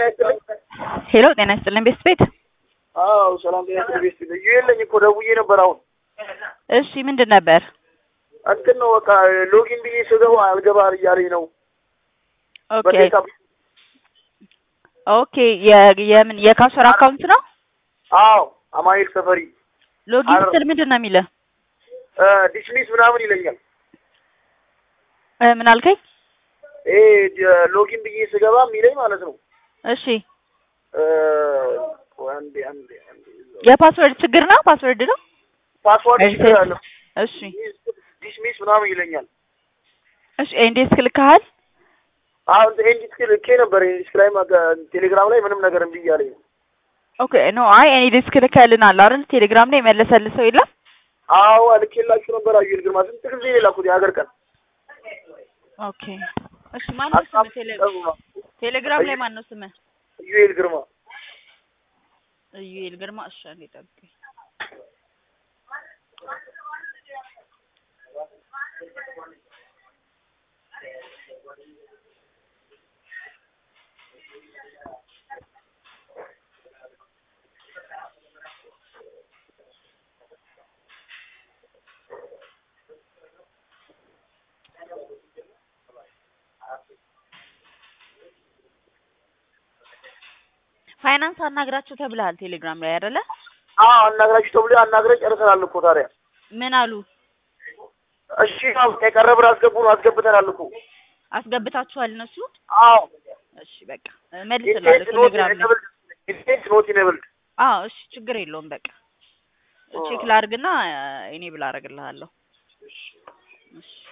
ይስጥልኝ። ሄሎ ጤና ይስጥልን ቤስት ቤት። አዎ ሰላም ጤና ይስጥልኝ ቤስት ቤት። እዩ የለኝ እኮ ደውዬ ነበር አሁን። እሺ ምንድን ነበር? እንትን ነው በቃ ሎጊን ብዬ ስገባ አልገባ እያለኝ ነው። ኦኬ በዴታ ኦኬ የ- የምን የካሸር አካውንት ነው? አዎ አማኑኤል ሰፈሪ ሎጊን አረ- ስትል ምንድን ነው የሚልህ? ዲስሚስ ምናምን ይለኛል። እ፣ ምን አልከኝ? ይሄ ዲ- ሎጊን ብዬ ስገባ የሚለኝ ማለት ነው። እሺ እ፣ አንዴ አንዴ አንዴ የፓስወርድ ችግር ነው? ፓስወርድ ነው? ፓስዋርድ እሺ። ችግር አለ። እሺ ዲስሚስ ምናምን ይለኛል። እሺ ኤንዴስክ ልከሃል? አሁን ኤንዲስክ ልኬ ነበር። ኤንዲስክ ላይ ማጋ- ቴሌግራም ላይ ምንም ነገር እምቢ እያለኝ ነው። ኦኬ ኖ አይ እኔ ዲስክ ልከህልናል አይደል? ቴሌግራም ላይ የመለሰልህ ሰው የለም? አዎ ልኬላችሁ ነበር። አዩል ግርማ ስንት ጊዜ ነው የላኩት? የሀገር ቀን ኦኬ እሺ ማነው ስምህ? ቴሌ- ቴሌግራም ላይ ማነው ስምህ? ዩኤል ግርማ እዩኤል ግርማ። እሺ አንዴ ጠብቀኝ። ፋይናንስ አናግራቸው ተብለሃል ቴሌግራም ላይ አይደለ? አዎ አናግራችሁ ተብሎ አናግረን ጨርሰናል እኮ ታዲያ። ምን አሉ? እሺ አዎ የቀረ ብር አስገቡ ነው አስገብተናል እኮ። አስገብታችኋል እነሱ? አዎ እሺ በቃ መልስላለሁ ኢንቴንት ኖት ቴሌግራም ላይ። ኢኔብልድ ኢንቴንት ኖት ኢኔብልድ አዎ እሺ ችግር የለውም በቃ ቼክ ላድርግና እኔ ብላ አደርግልሃለሁ። እሺ